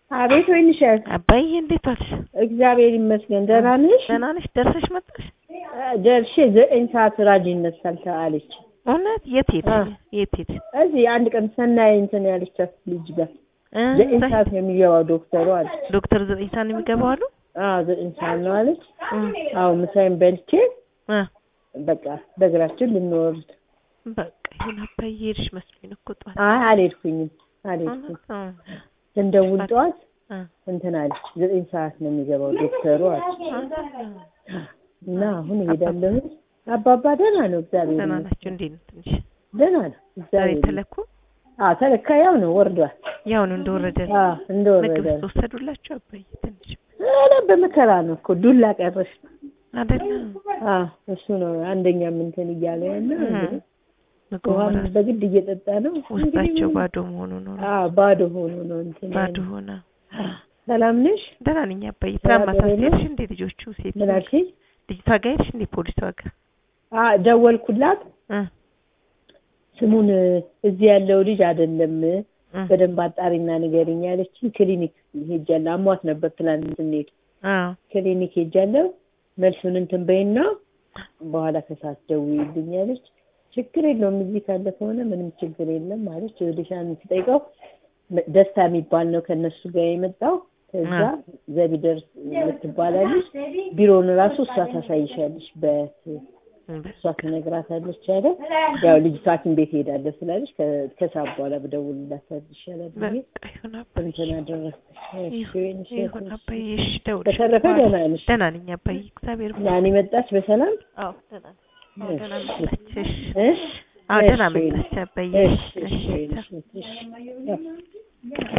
አቤት ወይንሸት፣ አባዬ እንዴት ዋልሽ? እግዚአብሔር ይመስገን። ደህና ነሽ? ደህና ነሽ? ደርሰሽ መጣሽ? ደርሼ ዘጠኝ ሰዓት ራጅ ይነሳል አለች። እውነት? የት ሄድሽ? አ። የት ሄድሽ? እዚህ አንድ ቀን ሰናይ እንትን ያለቻት ልጅ ጋር እ ዘጠኝ እዛ- ሰዓት ነው የሚገባው ዶክተሩ አለች። ዶክተር ዘጠኝ ሰዓት ነው የሚገባው አሉ? አዎ ዘጠኝ ሰዓት ነው አለች። እ አዎ ምሳዬን በልቼ እ በቃ በእግራችን ልንወርድ። በቃ ይሁን አባዬ ሄድሽ መስሎኝ እኮ ጠዋት። አይ አልሄድኩኝም አልሄድኩም። እውነት? ስንደውል ጠዋት እ እንትን አለች ዘጠኝ ሰዓት ነው የሚገባው ዶክተሩ አለች። እ እና አሁን እሄዳለሁ። አባባ ደህና ነው እግዚአብሔር ደህና ይመስገን። ናቸው? እንዴት ነው ትንሽ ደህና ነው ዛሬ እግዚአብሔር ይመስገን። ተለኩ? አዎ ተለካ ያው ነው ወርዷል። ያው ነው እንደወረደ ነው። አዎ እንደወረደ ምግብ ነው። ወሰዱላቸው አባዬ ትንሽ ኧረ በመከራ ነው እኮ ዱላ ቀረሽ። አይደለም? አዎ እሱ ነው አንደኛም እንትን እያለ ያለ እ ምግቡ ውሃም ራሱ በግድ እየጠጣ ነው። ውስጣቸው እንግዲህ ባዶ መሆኑ ነው። አዎ ባዶ ሆኖ ነው እንትን ባዶ ያለው። ሆነ። ሰላም ነሽ? ደህና ነኝ አባዬ። ስራ ትናንት ማታ ገበያ ነው? ሄድሽ እንዴ? ልጆቹ ሴት ምን አልሽኝ? ልጅቷ ጋር ሄድሽ እንዴ? ፖሊሷ ጋር አዎ ደወልኩላት። እ ስሙን እዚህ ያለው ልጅ አይደለም እ በደንብ አጣሪና ንገሪኝ ያለችኝ። ክሊኒክ ሄጃለሁ። አሟት ነበር ትላንት ስንሄድ አዎ ክሊኒክ ሄጃለሁ። መልሱን እንትን በይና በኋላ ከሰዓት ደውዪልኝ አለች። ችግር የለውም እዚህ ካለ ከሆነ ምንም ችግር የለም አለች። ወዲሻን ስጠይቀው ደስታ የሚባል ነው ከእነሱ ጋር የመጣው። ከዛ አ። ዘቢደርስ የምትባላለች ቢሮውን ራሱ እሷ ታሳይሻለች፣ በእሷ ትነግራታለች አለ። ያው ልጅቷ ሐኪም ቤት ሄዳለሁ ስላለች ከ- ከሰዓት በኋላ ብደውልላት ይሻላል ብዬ በቃ ይሁን አባዬ። እንትን አደረግኩ። እሺ፣ እሺ፣ ይሁን እሺ። አባዬ። እሺ ደውልሽ። በተረፈ ደህና ነሽ? ደህና ነኝ አባዬ። እግዚአብሔር ይመስገን። ናኒ መጣች በሰላም? አዎ ደህና ነኝ። አዎ ደህና እሺ። መጣች። እሺ እሺ አዎ ደህና እሺ። መጣች አባዬ። እሺ፣ እሺ እሺ፣ ቻው። እሺ፣ እሺ።